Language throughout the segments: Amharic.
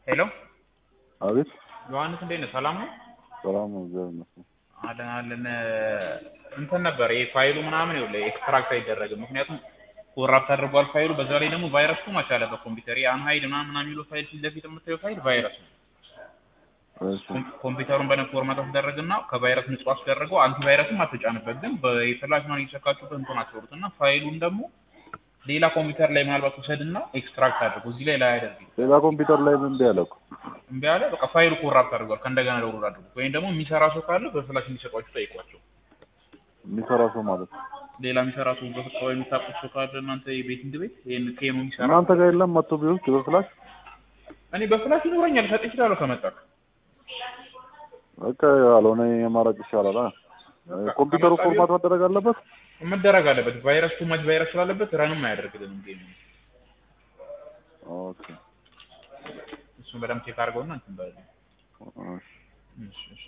ሄሎ አቤት ዮሐንስ እንዴት ነህ? ሰላም ነው? ሰላም ነው፣ እግዚአብሔር ይመስገን። አለን አለን። እንትን ነበር ይሄ ፋይሉ ምናምን ይኸውልህ ኤክስትራክት አይደረግም። ምክንያቱም ኮራፕት አድርጓል ፋይሉ። በዛ ላይ ደግሞ ቫይረሱ ማች አለበት ኮምፒውተር የአንሃይድ ምናምን ምናምን የሚለው ፋይል ፊት ለፊት የምታየው ፋይል ቫይረስ ነው። እሺ ኮምፒውተሩን በነ ፎርማት አስደረግና ከቫይረስ ንጹህ አስደረገው። አንቲቫይረስም አትጫንበት፣ ግን በፍላሽ ነው እየሰካችሁበት እንትን አትወሩት እና ፋይሉን ደግሞ ሌላ ኮምፒውተር ላይ ምናልባት ውሰድና ኤክስትራክት አድርጎ እዚህ ላይ ላይ አያደርግ ሌላ ኮምፒውተር ላይ ምን እምቢ አለ እኮ። እምቢ አለ። በቃ ፋይሉ ኮራፕት አድርጓል። ከእንደገና ደውሎ አድርጉ። ወይም ደግሞ የሚሰራ ሰው ካለ በፍላሽ እንዲሰጧችሁ ጠይቋቸው። የሚሰራ ሰው ማለት ነው። ሌላ የሚሰራ ሰው በፍቃው የሚታቁት ሰው ካለ እናንተ የቤቲንግ ቤት ይሄን ኬኑ የሚሰራ እናንተ ጋር የለም መጥቶ ቢወስድ በፍላሽ እኔ በፍላሽ ይኖረኛል ሰጥ ይችላለሁ ከመጣክ በቃ ያልሆነ የማራጭ ይሻላል። አ? ኮምፒውተሩ ፎርማት መደረግ አለበት። መደረግ አለበት። ቫይረስ ቱ ማች ቫይረስ ስላለበት ረንም አያደርግልንም ጌም ኦኬ እሱን በደምብ ቼክ አድርገውና እንትን በል እሺ። እሺ እሺ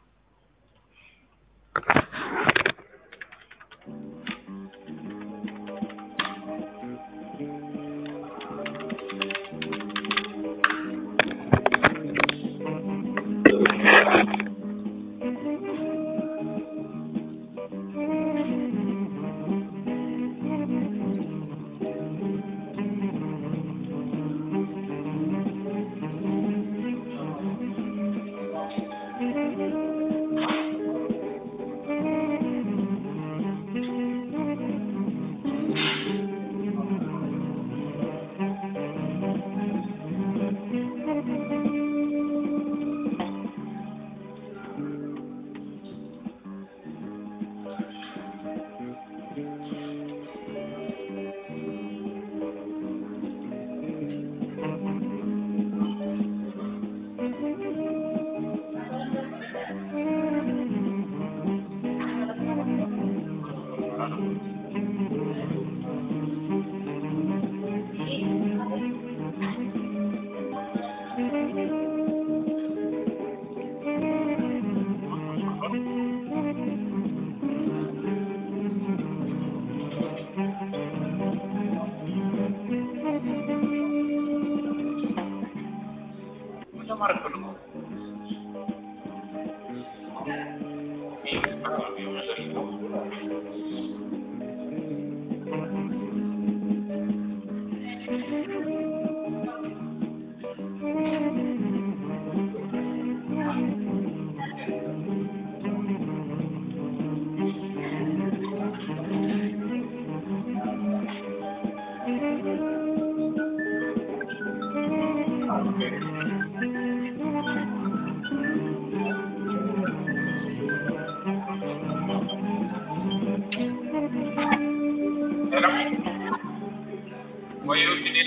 ወይ እንግዲህ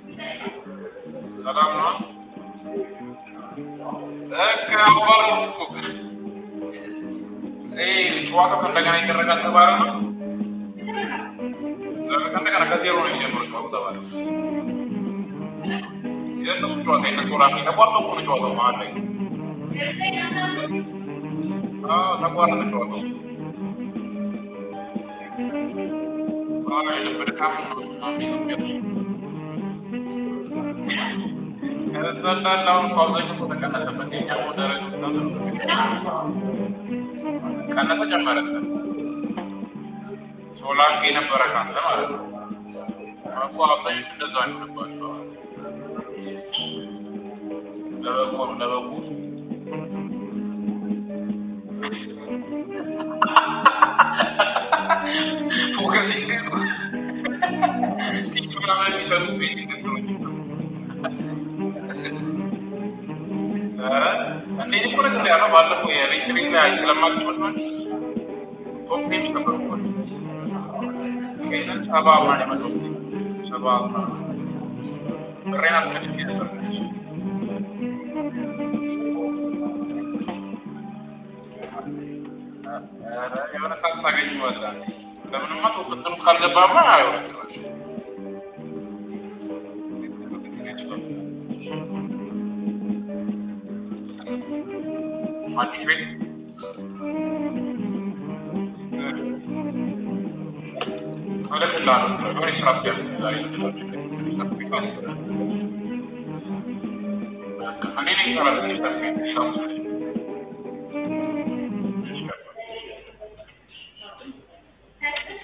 ሰላም ነው። በቃ አዋራሁ እኮ ይሄ ጨዋታው ከእንደገና ይደረጋል ተባለ ነው። ከእንደገና ከዜሮ ነው የሚጀምረው ጨዋታው ተባለ። የእነሱ ጨዋታ የእነሱ ራሱ ተቋርጦ እኮ ነው ጨዋታው መሀል ላይ። አዎ ተቋረጠ ጨዋታው። አዎ የልብ ድካም ነው ምናምን የሚለው ከዛላላውን ፓውዛቸው እኮ ተቀነሰበት። የኛ ደረጃ ቀነሰ ጨመረ። ሶላንክ የነበረ ካንተ ማለት ነው እኮ አብዛኞቹ እንደዛ ይሆንባቸው ለበጎ ነው ለበጎ ፎከሲንግ ምናምን የሚሰሩ ቤት እንዴ እኮ ነገር ያለው ባለፈው የሬክሪንግ ላይ ስለማግኘት ነው ቶፕ ቴምስ ነበር እኮ ይሄንን ሰባ ምናምን የመጣው ሰባ ብሬን አስመልቼ ነበር የሆነ ሰዓት ታገኘዋለህ ለምንማ ተወቅትም ካልገባማ አይሆንም አዲስ ቤት እልክልሃለሁ። የሆነ ስራ ብያለሁ ዛሬ አንዴ ነው ይሰራል።